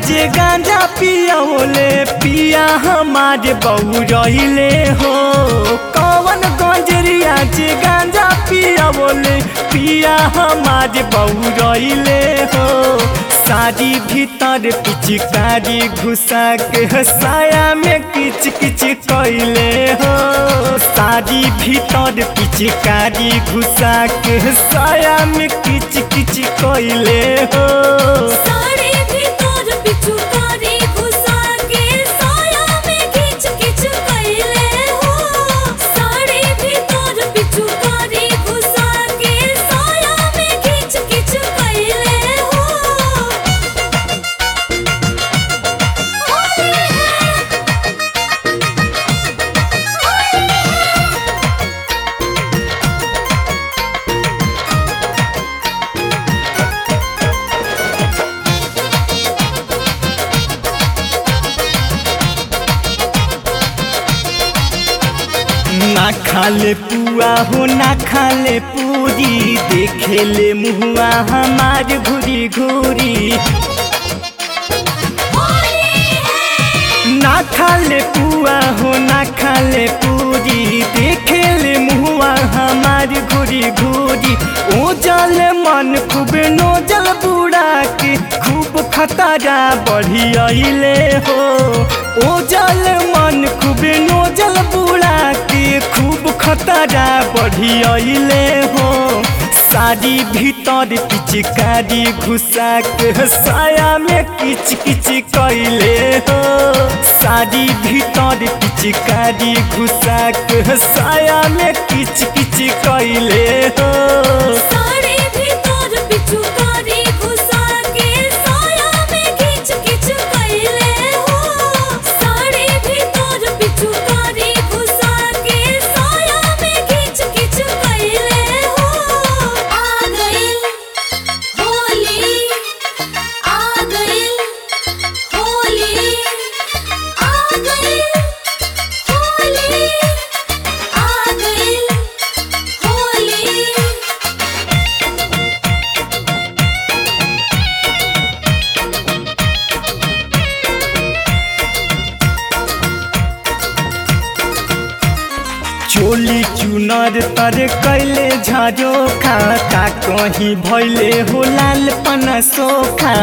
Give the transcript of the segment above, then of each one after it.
जे गांजा पियोले पिया हमारे बहू रहिले हो कौन गंजरिया जे गांजा पियोले पिया हमारे बहू रहिले हो साड़ी भीतर पिचकारी घुसा के साया में किच किच कैले हो साड़ी भीतर पिचकारी घुसा के साया में किच किच कैले हो साड़ी भीतर पिचुकारी घुसा के साया में खींच खींच कैले हो साड़ी भीतर पिचुकारी घुसा के साया में खींच खींच कैले हो ना खाले पुआ हो ना खाले पूरी देखे ले मुहुआ हमार घुरी घुरी ना खाले पुआ हो ना खाले पूरी देखे ले मुहुआ हमार घुरी घुरी ओ जल मन खूब नो जल बुड़ा के खूब खतरा बढ़ी अइले हो ओ जल मन खूब नो जल बुड़ा के खूब खतरा बढ़ी अइले हो साड़ी भीतर पिचकारी घुसा के साया में किच किच कैले हो साड़ी भीतर पिचकारी घुसा के साया में किच किच कैले हो साड़ी भीतर पिचुकारी घुसा के साया में खींच खींच कैले हो साड़ी भीतर पिचुकारी घुसा के साया में खींच खींच कैले हो आ गई होली आ गई होली आ गई होली आ गई होली चोली चुनर तर कैले झाजो खा का कहीं भैले हो लाल पना सोखा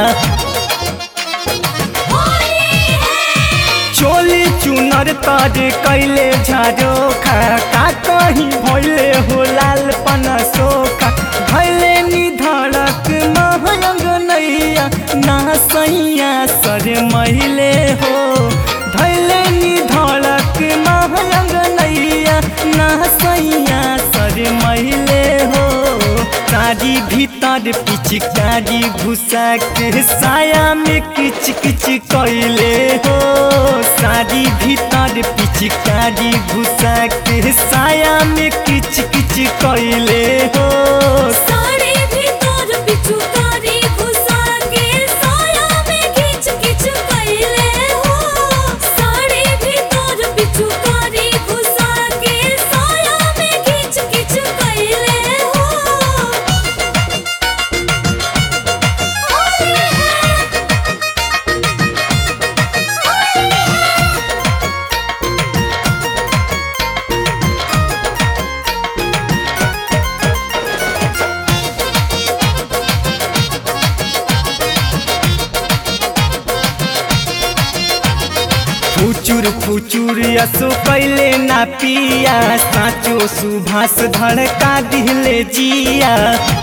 चोली चुनर तर कैले झाजो खा का कहीं भैले हो लाल पना सोखा भैले निधड़क महंग नैया ना सैया सर मैले हो धैले निधड़क महंग नैया ना सैया सर मैले हो साड़ी भीतर पिचकारी घुसा के साया में किच किच कैले हो साड़ी भीतर पिचकारी घुसा के साया में किच किच कैले हो साड़ी भीतर पिचुकारी घुसा के साया में खींच खींच कैले हो साड़ी भीतर पिचुकारी घुसा के साया में खींच खींच कैले हो फुचुर फुचुर असो कैले ना पिया साचो सुभाष धड़का दिले जिया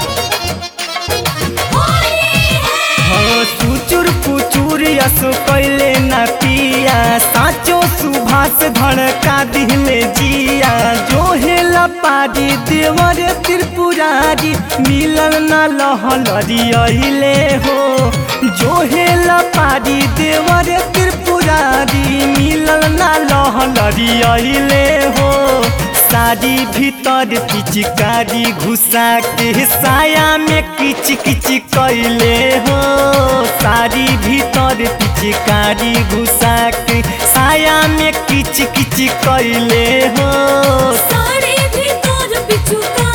हो फुचुर फुचुर असो कैले ना पिया साचो सुभाष धड़का दिले जिया जो हेला पारी देवर त्रिपुरारी मिलन ना लहलरी अइले हो जो हेला पारी देवर त्रिपुरारी मिलन ना लहलरी अइले हो साड़ी भीतर पिचकारी घुसा के साया में किच किच कैले हो साड़ी भीतर पिचकारी घुसा के साया में किच किच कैले हो साड़ी भीतर पिचुकारी